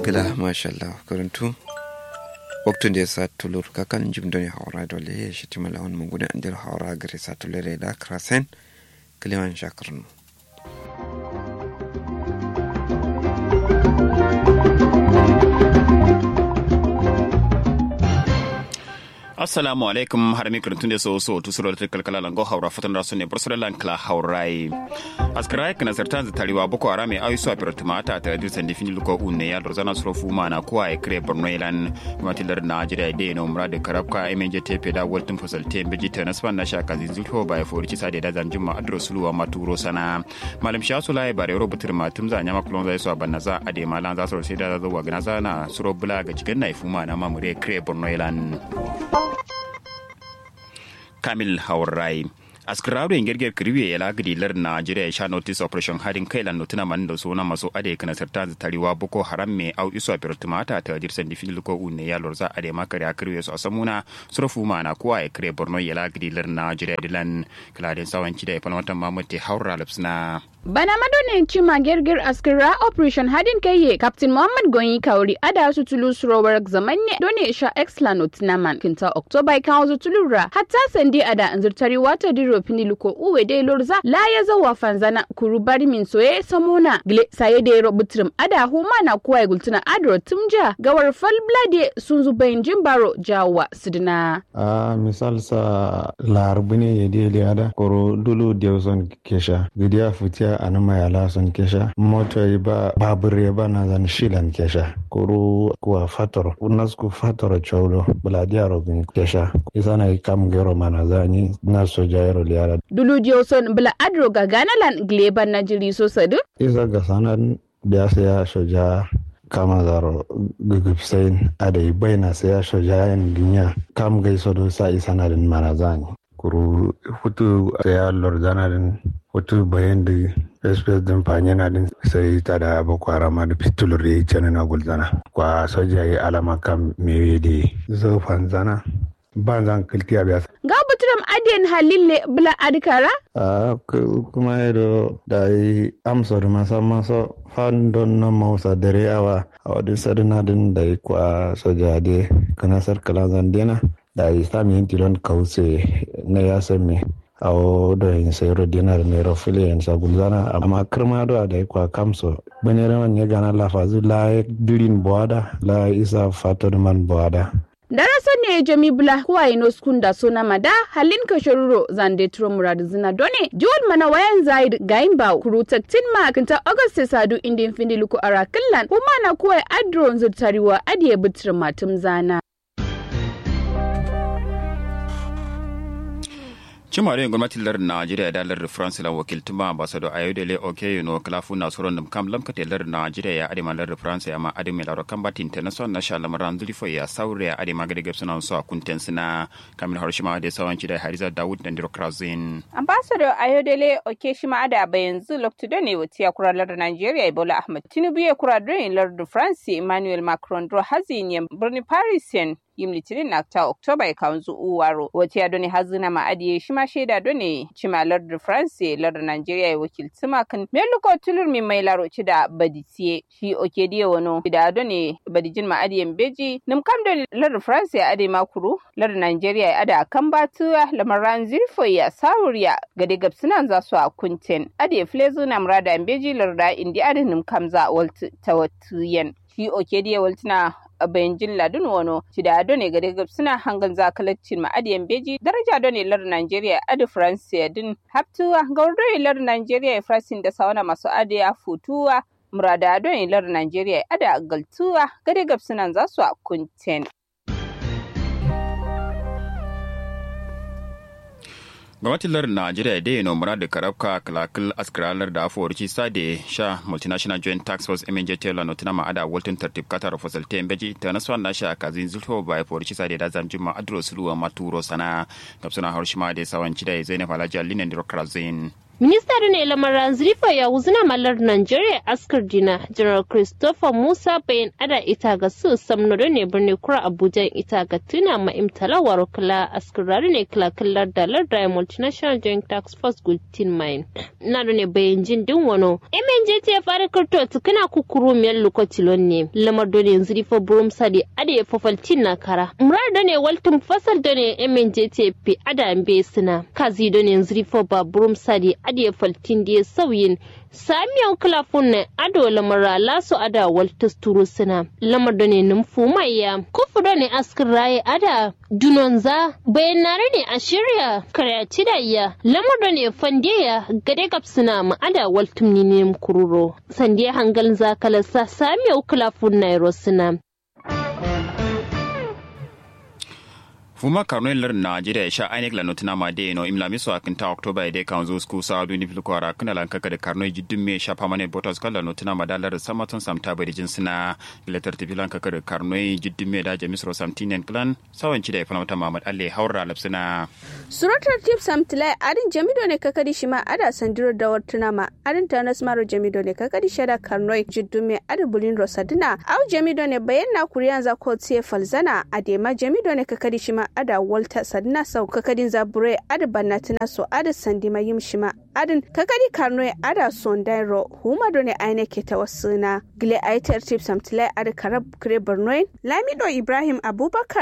kila mashallah karantu waktun da ya sa tulur kakan jim doni haura dole ya shi timala wani mungudu an dir haura gare sa tulure da krasen kiliman shakarnu assalamu alaikum har mi kurtun de so so tu sura ta kalkala lango haura fatan rasu ne bursura lankla haurai askara kana sartan za tariwa boko arame ayi so apira tumata ta dir sandi fini luko unne ya dorzana suro fuma na kuwa e kre borno ilan matilar na jira de no murade karabka emenje tepe da waltin fasal te beji ta nasban na shaka zinzulho ba ya fori kisa da zan juma adro suluwa maturo sana malam shasu lai bare rubutur matum za nyama kulon za so banna za ade malan za so sai da za wa gana za na suro bula ga cikin na fuma na mamure kre borno ilan kamil haurai askararu yin girgir kirwe ya lagiri lar Najeriya ya sha notice operation hadin kai lan notuna man da suna maso ade kana sarta da tariwa boko haram me au iso a tumata ta dirsan di fil ko unne ya lorza ade makare a kirwe su asamuna surfu mana kuwa ya kire borno ya lagiri lar Najeriya dilan kladin sawanci da ya falmatan mamuti haura lapsna bana madonin cima girgir askira operation hadin kai captain muhammad gonyi kauri ada su tulu surowar zaman ne dole sha excellent naman kinta october kan wasu tulura hatta sandi ada anzurtari wata diro fini luko uwe de lorza la ya zawa fanzana kuru bari min soye samona gle saye de ro butrim ada huma na kuwa gultuna adro tumja gawar fal blade sun zubayin jimbaro jawa sidina a misal sa larbune ya de liada koro dulu dewson kesha gidiya futiya anama ya lason kesha moto ba babur ya ba na zan shilan kesha koro kuwa fator unasku fator chaulo buladiya robin kesha isana kam gero mana zani na soja yaro liara dulu dioson bla adro ga ganalan gleban na jiri so sadu isa ga sanan biya ya soja kama zaro gugupsain adai baina sai ya soja yan ginya kam gaiso do sa isa na din mana zani kuru hutu ya lordana din hutu bayan da espes din fanye na din sai ta da boko haram da fitulur da ya ce na gulzana kwa soja ya alama kam mewe da zo fanzana ban zan kilti a biya ga buturam adiyan halille bula adikara a kuma yado da yi amsa da masa masa fan don na mausa dare awa a wadin sadina din da yi kwa soja de kana sarkala zandena da yi sami yin tilon kause na ya sami a da yin sayar dinar mai rafile yin sagulzana amma kirma da da yi kwa kamso bane rawan ya gana lafazu la dirin buwada la isa fatar man buwada darasa ne jami bula kuwa ino skunda sona mada halin ka shoruro zande turo murad zina done jiwon mana wayan zaid gayin ba kuru taktin ma kinta august sadu indin findi luku ara killan kuma na kuwa adron zurtariwa adiye bitir matum zana cimare gwamnatin lar najeriya da lar france la wakiltuma ambassador ayodele oke no klafu na soron dum kam lam kate lar najeriya ya adima lar france ya ma adima lar combat international na shala maran zulfo ya saure ya adima gade gab suna so kunten suna kamin harshima da sawanci da hariza dawud da ndiro krazin ambassador ayodele oke shima ada bayanzu lokto ne wati ya kura lar najeriya ibola ahmad tinubu ya kura don lar france emmanuel macron dro hazin ya birni parisien yim litinin na ta oktoba ya kawanzu uwaro wata ya doni hazina ma adiye shi ma shaida doni cima lardin france lardin nigeria ya wakilci makan meluko tulur mi mai laro ci da baditiye shi oke diye wano da doni badijin ma adiyen beji nim kam da lardin france ya ade makuru lardin nigeria ya ada kan batuwa lamaran zirfo ya sawuriya gade gabsinan za su a kunten adiye flezu na murada beji larda indi adin nim kam za waltu tawattuyen shi oke diye waltuna bayan jin ladun wano ci da ado ne ga daga suna hangan zakalacin ma'adiyan beji daraja do ne lar Najeriya adi France din haptuwa ga wurdo lar Najeriya Frasin da sauna masu adiya futuwa murada ado ne lar Najeriya ada galtuwa ga daga suna za su a kunten gwamnatin lar najeriya da yana mura da karabka kalakal askaralar da afuwarci sade sha multinational joint tax force mnj taylor no tana ma'ada walton tartib katar fasalte beji ta nasu na sha kazin zulfo ba afuwarci sade da zan jima adro suluwa maturo sana gabsuna harshima da sawanci da zainab alhaji alinen da krazin minista ne lamaran zrifa ya wuzuna malar nigeria askar dina general christopher musa bayan ada ita ga su samno ne birni kura abuja ita ga tuna ma imtala waro kala askar ne kala kallar dalar da multinational joint tax force gultin mine na ne bayan jin din wano mnj ya fara karto tukuna kukuru miyar lokaci ne lamar dole zrifa burum sadi ada ya fafaltin na kara murar da ne waltin fasal da ne mnj fi ada mbe suna kazi da ne zrifa ba burum sadi ada ya faltin da ya sauyin samiyan kilafun ne ado lamara laso ada waltas turu suna lamar da ne numfu maiya kufu da ne askin raye ada dunonza bayan nare ne a shirya karyaci da iya lamar da ne fandiya gade gab suna ma ada waltum ne kururo sandiya hangal zakalasa samiyan kilafun na suna fuma karno lar najeriya ya sha ainek la notina ma de no imla miso akin ta oktoba de kan zo sku sa du ni fil ko ara kana lan kaka de karno jiddin me sha pamane botas kala notina ma dalar samaton samta bari jinsina gilatar ti filan kaka de karno jiddin me da jamisro samtinen clan sawan ci da fana mata mamad alle haura lapsina suratar tip samtilai adin jamido ne kaka di shima ada sandiro da wartuna ma adin tanas maro jamido ne kaka di shada karno jiddin me ada bulin rosadina au jamido ne bayan na kuriyan za ko tse falzana adema jamido ne kaka di shima ada walta sadna sau kakadin zabure ada bannatina so ada sandi mayim shima adin kakadi karno ada sondairo huma done aine ke tawassuna gile aitar tip samtile ada karab kire borno lamido ibrahim abubakar